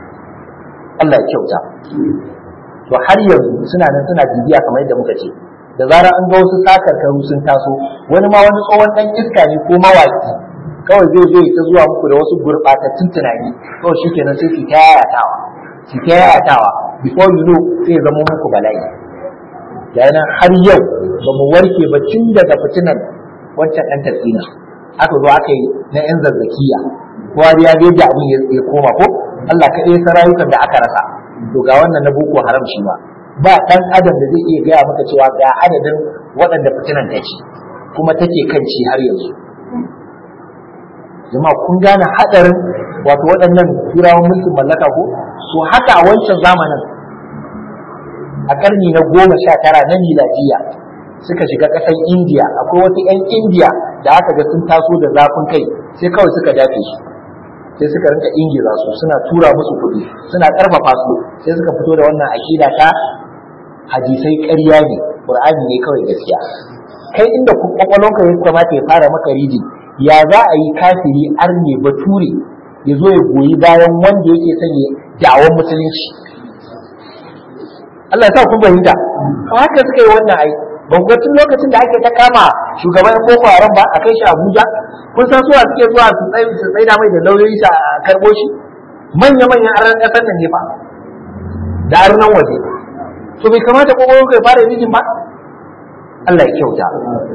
Allah ya kyauta to har yanzu suna nan suna bibiya kamar yadda muka ce da zarar an ga wasu sakarkaru sun taso wani ma wani tsohon dan iska ne ko mawaki kawai zai zo ta zuwa muku da wasu gurɓatattun tunani kawai shi kenan sai su ta yayatawa su ta yayatawa before you know sai zama muku bala'i yana har yau ba mu warke ba tun daga fitinan wancan ɗan tasina aka zo aka yi na yan zazzakiya kowa ya ga yadda abin ya koma ko Allah ka ɗaya rayukan da aka rasa to ga wannan na boko haram shi ma ba ɗan adam da zai iya gaya maka cewa ga adadin waɗanda fitinan ta ci kuma take kan ci har yanzu jama'a kun gane haɗarin wato waɗannan turawan mulkin mallaka ko so haka a wancan zamanin a ƙarni na goma sha tara na miladiya suka shiga ƙasar indiya akwai wasu 'yan indiya da aka ga sun taso da zafin kai sai kawai suka dafe su sai suka rinka ingiza su suna tura musu kuɗi suna ƙarfafa su sai suka fito da wannan aƙida ta hadisai ƙarya ne ƙur'ani ne kawai gaskiya kai inda kwakwalonka ya kamata ya fara maka ridi ya za a yi kafiri arne bature ya zo ya goyi bayan wanda yake son ya da'awar musulunci Allah ya sa kun fahimta haka suka yi wannan ai ban ga tun lokacin da ake ta kama shugaban boko haram ba a kai shi abuja kun san suwa suke zuwa su tsaye su tsaida mai da lauyoyi a karbo shi manya manyan aran kasar nan ne fa da arnan waje to bai kamata ko kai fara mijin ba Allah ya kyauta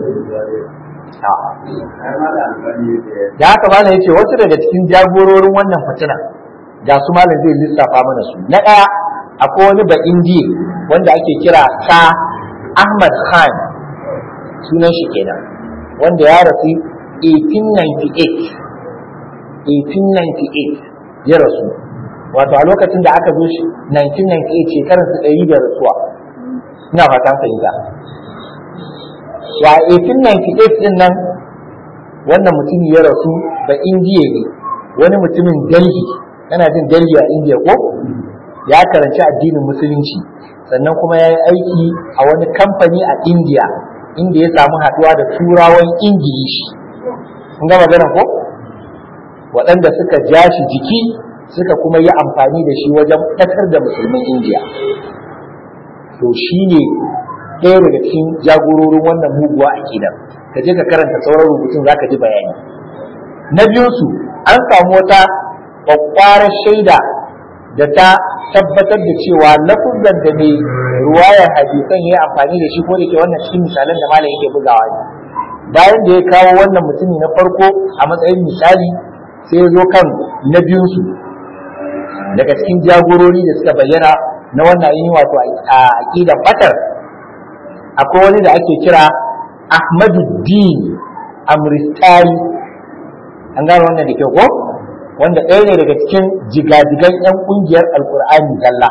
da haka malam yace wasu daga cikin jagororin wannan fitina ga su malam zai lissafa mana su na ɗaya akwai wani ba indiya wanda ake kira sa Ahmad Khan sunan shi kenan wanda ya rasu 1898 1898 ya rasu wato a lokacin da aka zo shi 1998 shekarar su ɗari da rasuwa ina fatan fahimta wa 1898 din nan wannan mutum ya rasu ba indiya ne wani mutumin delhi yana jin delhi a indiya ko ya karanci addinin musulunci sannan kuma ya yi aiki a wani kamfani a indiya inda ya samu haɗuwa da turawan ingilishi kun ga magana ko waɗanda suka ja shi jiki suka kuma yi amfani da shi wajen ɓatar da musulmin indiya to shi ne ɗaya daga cikin jagororin wannan muguwa aƙidar ka je ka karanta sauran rubutun za ka ji bayani na biyunsu an samu wata ƙwaƙwarar shaida da ta tabbatar da cewa lafuzan da mai ruwayar hadisan ya amfani da shi ko da ke wannan cikin misalan da malam yake bugawa ne bayan da ya kawo wannan mutumi na farko a matsayin misali sai ya zo kan na biyunsu daga cikin jagorori da suka bayyana na wannan ainihin wato a aƙidan batar akwai wani da ake kira ahmaduddin amristari an gano wannan da kyau ko wanda ɗaya ne daga cikin jigajigan 'yan ƙungiyar alkur'ani zalla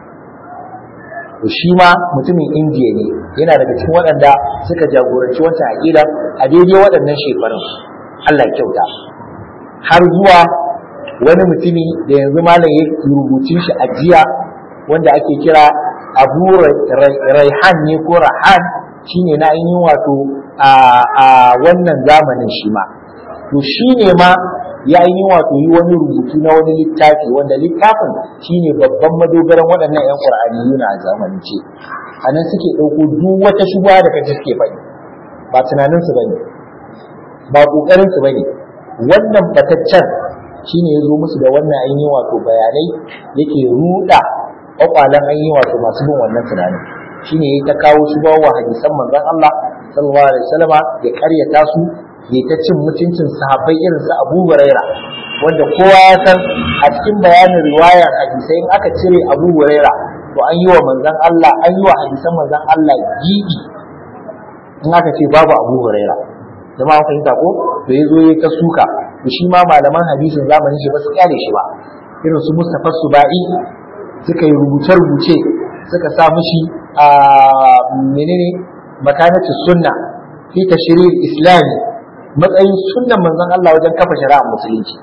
to shi ma mutumin indiya ne yana daga cikin waɗanda suka jagoranci wancan aƙida a daidai waɗannan shekarun allah kyauta har zuwa wani mutumi da yanzu malam ya rubutun shi a jiya wanda ake kira abu raihan ne ko rahan shine na ainihin wato a wannan zamanin shi ma to shi ne ma ya yi wato yi wani rubutu na wani littafi wanda littafin shine babban madogaran waɗannan 'yan ƙur'ani yuna a zamanin ce a nan suke ɗauko duk wata shubuwa da kaji suke faɗi ba tunaninsu ba ne ba ƙoƙarinsu ba ne wannan bataccen shine ya zo musu da wannan ainihin wato bayanai yake ruɗa ƙwaƙwalen ainihin wato masu bin wannan tunanin shine ya ta kawo shubawa wa hadisan manzon Allah sallallahu alaihi wasallama ya karyata su ya ta cin mutuncin sahabbai irin su Abu Huraira wanda kowa ya san a cikin bayanin riwayar hadisai in aka cire Abu Huraira to an yi wa manzon Allah an yi wa hadisan manzon Allah gidi in aka ce babu Abu Huraira jama'a kun fahimta ko to yazo yayi ta suka to shi ma malaman hadisin zamanin shi ba su kyale shi ba irin su Mustafa Subai suka yi rubuce-rubuce suka sa mushi a menene makanatu sunna fi tashrir islami matsayin sunnan manzon Allah wajen kafa shari'ar musulunci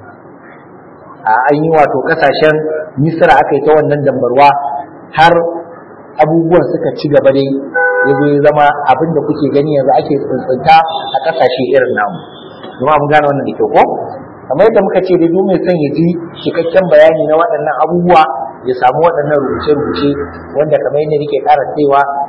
a an yi wato kasashen misra aka yi ta wannan dambarwa har abubuwan suka ci gaba dai ya zo ya zama abin da kuke gani yanzu ake tsuntsunta a kasashe irin namu kuma mun gane wannan da kyau ko kamar yadda muka ce da duk mai son ya ji cikakken bayani na waɗannan abubuwa ya samu waɗannan rubuce-rubuce wanda kamar yadda nake ƙara cewa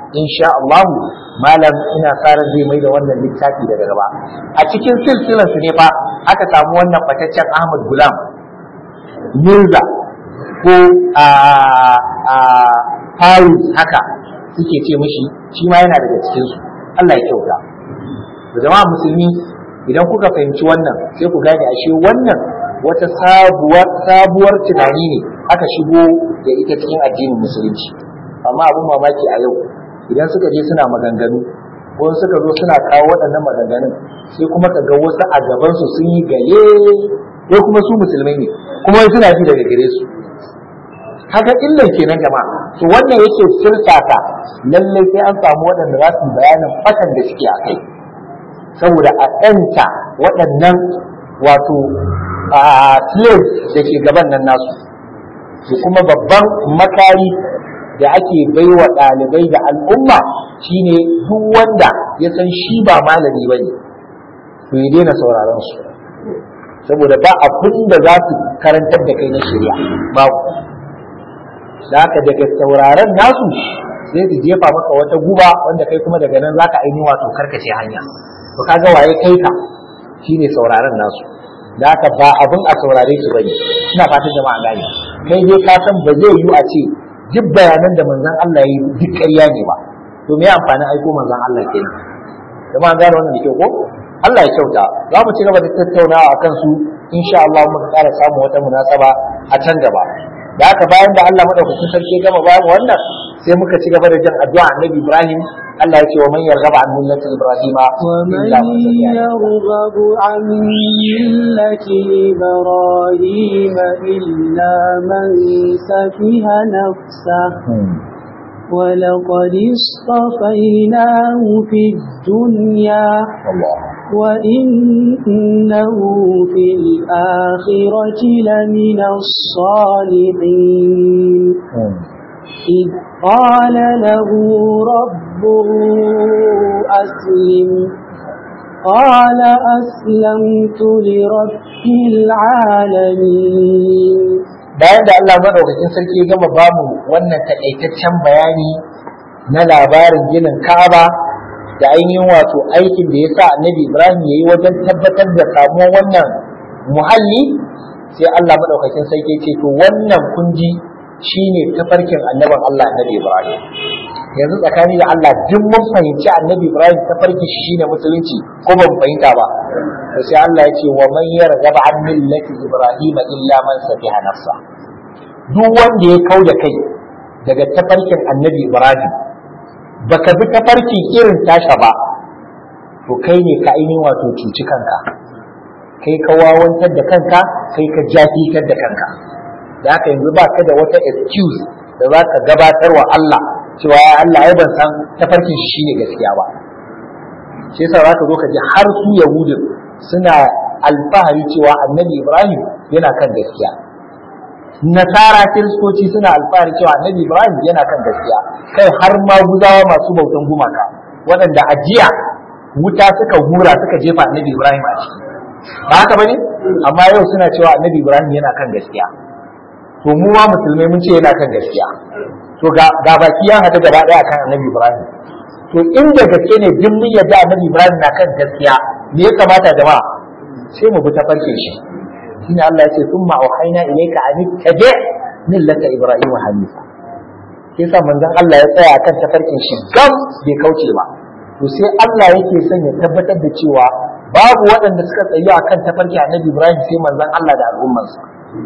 insha Allah malam ina fara zai mai da wannan littafi daga gaba a cikin silsilar su ne fa aka samu wannan fataccen Ahmad Gulam Mirza ko a a Farus haka suke ce mishi shi ma yana daga cikin su Allah ya kyauta da jama'a musulmi idan kuka fahimci wannan sai ku gane ashe wannan wata sabuwar sabuwar tunani ne aka shigo da ita cikin addinin musulunci amma abin mamaki a yau idan suka je suna maganganu ko suka zo suna kawo waɗannan maganganun sai kuma ka ga wasu a gaban su sun yi gaye ko kuma su musulmai ne kuma suna ji daga gare su haka illan kenan jama'a to wannan yake sirtata lallai sai an samu waɗanda za su bayanin fatan da suke a kai saboda a ɗanta waɗannan wato a slaves da ke gaban nan nasu da kuma babban makari da ake baiwa ɗalibai da al'umma shine duk wanda ya san shi ba malami ba ne to ya daina sauraron su saboda ba abin da za su karantar da kai na shirya babu da haka daga sauraron nasu sai su jefa maka wata guba wanda kai kuma daga nan zaka ainihin wato karkace hanya to kaga waye kai ka shine sauraron nasu da haka ba abin a saurare su bane ina fatan jama'a gane kai dai ka san ba zai yiwu a ce duk bayanan da manzon Allah ya yi duk ƙarya ne ba to me amfanin aiko manzon Allah kenan jama'a gane wannan da kyau ko Allah ya kyauta za mu ci gaba da tattaunawa akan su insha Allah muka ƙara samun wata munasaba a can gaba da haka bayan da Allah madaukakin sarki ya gama bayan wannan sai muka ci gaba da jin addu'a Annabi Ibrahim Allah ya ce wa man yarghaba an millati Ibrahim illa man safiha nafsa ومن يرغب عن ملة إبراهيم إلا من سفه نفسه ولقد اصطفيناه في الدنيا الله وإنه في الآخرة لمن الصالحين إذ قال له ربه أسلم قال أسلمت لرب العالمين bayan da Allah madaukakin sarki ya gama bamu wannan takaitaccen bayani na labarin ginin Ka'aba da ainihin wato aikin da ya sa Annabi Ibrahim ya yi wajen tabbatar da samuwar wannan muhalli sai Allah madaukakin sarki ya ce to wannan kunji shine tafarkin annabin Allah Annabi Ibrahim yanzu tsakani da Allah duk mun fahimci Annabi Ibrahim tafarki shi shine musulunci ko ban fahimta ba to sai Allah ya ce wa man yargaba an millati Ibrahim illa man safiha nafsa duk wanda ya kau da kai daga tafarkin Annabi Ibrahim baka bi tafarki irin tasha ba to kai ne ka ainihin wato cuci kanka kai ka wawantar da kanka kai ka jafitar da kanka da haka yanzu ba ka da wata excuse da za ka gabatar wa Allah cewa ya Allah ai ban san tafarkin shi shine gaskiya ba shi yasa za ka zo ka ji har su yahudin suna alfahari cewa annabi Ibrahim yana kan gaskiya nasara kiristoci suna alfahari cewa annabi Ibrahim yana kan gaskiya kai har ma guzawa masu bautan gumaka waɗanda a jiya wuta suka hura suka jefa annabi Ibrahim a ciki ba haka bane amma yau suna cewa annabi Ibrahim yana kan gaskiya to mu ma musulmai mun ce yana kan gaskiya to ga ga baki ya hada gaba daya kan annabi Ibrahim to inda gaske ne duk mun yadda annabi Ibrahim na kan gaskiya me ya kamata jama'a sai mu bi ta farke shi shine Allah ya ce thumma auhayna ilayka an tabi millata Ibrahim hanifa sai sa manzon Allah ya tsaya kan tafarkin shi gam bai kauce ba to sai Allah yake son ya tabbatar da cewa babu waɗanda suka tsayu akan tafarki annabi Ibrahim sai manzon Allah da al'ummarsa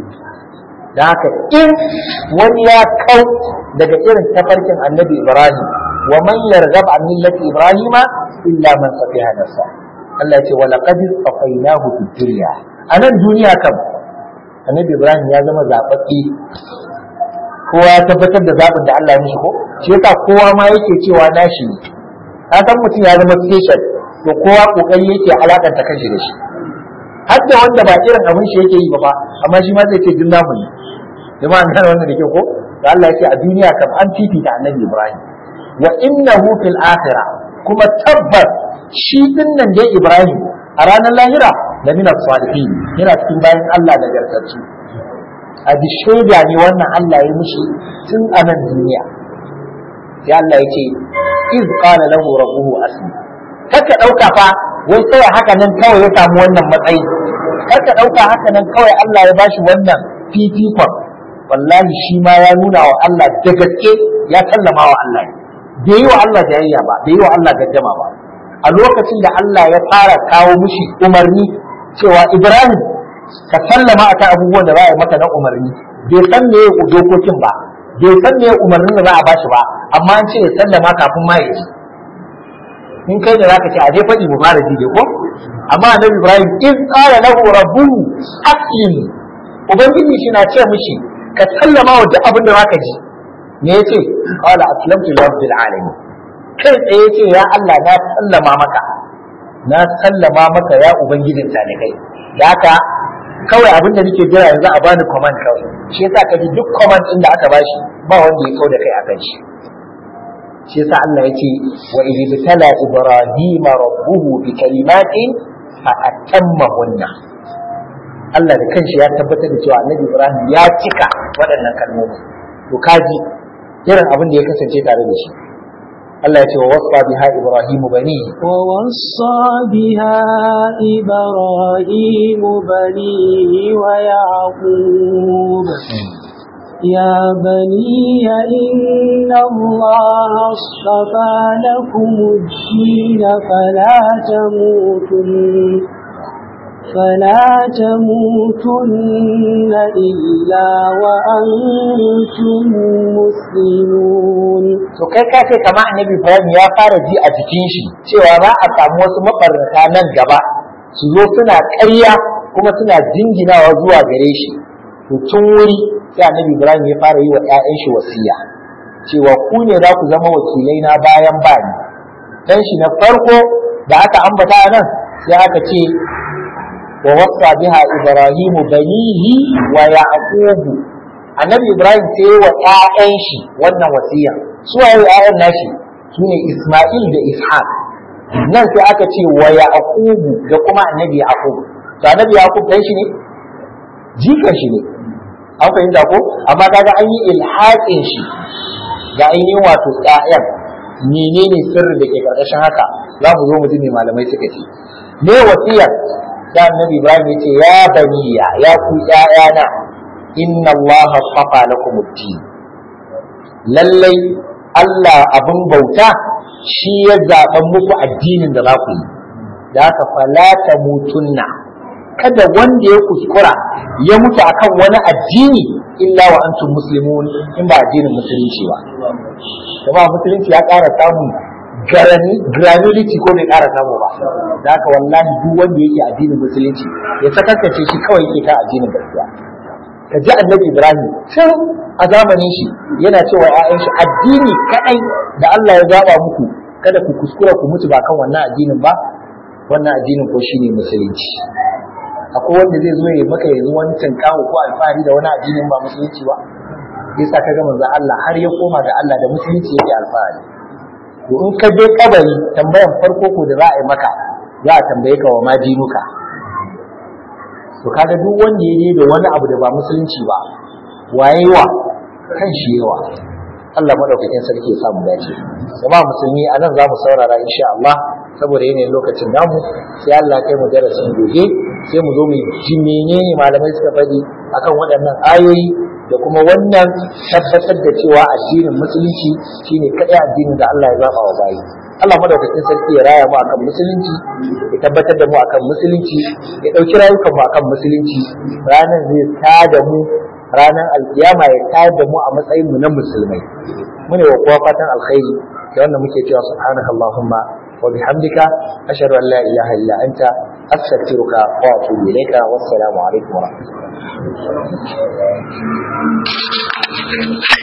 da haka in wani ya kau daga irin tafarkin annabi Ibrahim wa man yarghab an millati Ibrahima illa man safiha nafsa Allah ya ce wa laqad safainahu fid dunya anan duniya kam annabi Ibrahim ya zama zababbe kowa ya tabbatar da zabin da Allah ya mishi ko shi yasa kowa ma yake cewa nashi ne ka san mutum ya zama special to kowa kokari yake alakanta kanshi da shi har da wanda ba irin abin shi yake yi ba fa amma shi ma zai ce duk namu ne jama'a an gane wannan da ke ko da Allah ya ce a duniya kam an fifita annabi Ibrahim wa innahu fil akhirah kuma tabbas shi dinnan dai Ibrahim a ranar lahira da min salihin yana cikin bayan Allah da gargaci a bi shaida ne wannan Allah ya mishi tun a nan duniya sai Allah ya ce iz qala lahu rabbuhu aslim kaka dauka fa wai sai haka nan kawai ya samu wannan matsayi kaka dauka haka nan kawai Allah ya bashi wannan fifikon wallahi shi ma ya nuna wa Allah da gaske ya sallama wa Allah bai yi wa Allah jayayya ba bai yi wa Allah gaddama ba a lokacin da Allah ya fara kawo mushi umarni cewa Ibrahim ka sallama akan abubuwan da za a yi maka na umarni bai san me dokokin ba bai san me umarnin da za a bashi ba amma an ce ya sallama kafin ma ya ji in kai da zaka ce a dai faɗi mu fara ji dai ko amma annabi Ibrahim in qala lahu rabbuhu aslim ubangiji shi na ce mishi ka sallama wa duk abin da zaka ji me yace qala aslamtu li rabbil alamin kai tsaye yace ya Allah na sallama maka na sallama maka ya ubangijin talikai da haka kawai abin da nake jira yanzu a bani command kawai shi yasa kaji duk command din da aka bashi ba wanda ya kau da kai akan shi shi yasa Allah yace wa idh bitala ibrahima rabbuhu bi kalimatin fa atammahunna Allah da kanshi ya tabbatar da cewa Annabi Ibrahim ya cika waɗannan kalmomi to kaji irin abin da ya kasance tare da shi Allah ya ce wa wasa biha Ibrahimu bani ووصى بها إبراهيم بنيه ويعقوب يا بني إن الله اصطفى لكم الدين فلا تموتن فلا تموتن إلا وأنتم مسلمون to kai ka ce kamar annabi Ibrahim ya fara ji a jikin shi cewa za a samu wasu mabarnata nan gaba su zo suna ƙarya kuma suna jinginawa zuwa gare shi to tun wuri sai annabi Ibrahim ya fara yi wa ƴaƴan shi wasiya cewa ku ne za ku zama wakilai na bayan bani dan shi na farko da aka ambata nan sai aka ce wa wasa biha Ibrahimu banihi wa Yaqubu annabi Ibrahim sai wa ƴaƴan shi wannan wasiya su waye ƴaƴan nashi sune Isma'il da Ishaq nan sai aka ce wa Yaqubu da kuma annabi Yaqub to annabi Yaqub dan shi ne jikan shi ne an fahimta ko amma kaga an yi ilhaƙin shi ga ainihin wato ƴaƴan menene sirri da ke karkashin haka za mu zo mu ji me malamai suka ce me wasiyar da annabi Ibrahim ya ce ya baniya ya ku ƴaƴana inna Allah safa lakum ad-din lallai Allah abin bauta shi ya zaɓa muku addinin da za ku yi da haka fala mutunna kada wanda ya kuskura ya mutu akan wani addini illa wa antum muslimun in ba addinin musulunci ba kuma musulunci ya ƙara samun granulity ko bai ƙara samu ba da haka wallahi duk wanda yake addinin musulunci ya sakakace shi kawai yake kan addinin gaskiya ka ji annabi ibrahim can a zamanin shi yana cewa ‘ya'yan shi addini kaɗai da Allah ya zaba muku kada ku kuskura ku mutu ba kan wannan addinin ba wannan addinin ko shine musulunci akwai wanda zai zo ya maka yanzu wani tinkawo ko alfahari da wani addinin ba musulunci ba yasa ka ga manzo Allah har ya koma ga Allah da musulunci yake alfahari to in ka je kabari tambayan farko ko da za a yi maka za a tambaye ka wa ma dinuka to kaga duk wanda ya je da wani abu da ba musulunci ba waye wa kan shi yawa Allah madaukakin sarki ya samu dace jama'a musulmi a nan za mu saurara insha Allah saboda yanayin lokacin namu sai Allah kai mu darasin gobe sai mu zo mu ji menene malamai suka faɗi akan waɗannan ayoyi da kuma wannan tabbatar da cewa addinin musulunci shine kaɗai addinin da Allah ya zaba wa bayi Allah madaukakin sarki ya raya mu akan musulunci ya tabbatar da mu akan musulunci ya ɗauki rayukan mu akan musulunci ranar zai tada mu ranar alkiyama ya tayar da mu a matsayin mu na musulmai mune wa kowa fatan alkhairi da wannan muke cewa subhanaka allahumma wa bihamdika ashhadu an la ilaha illa anta astaghfiruka wa atubu ilayka wassalamu alaikum wa rahmatullahi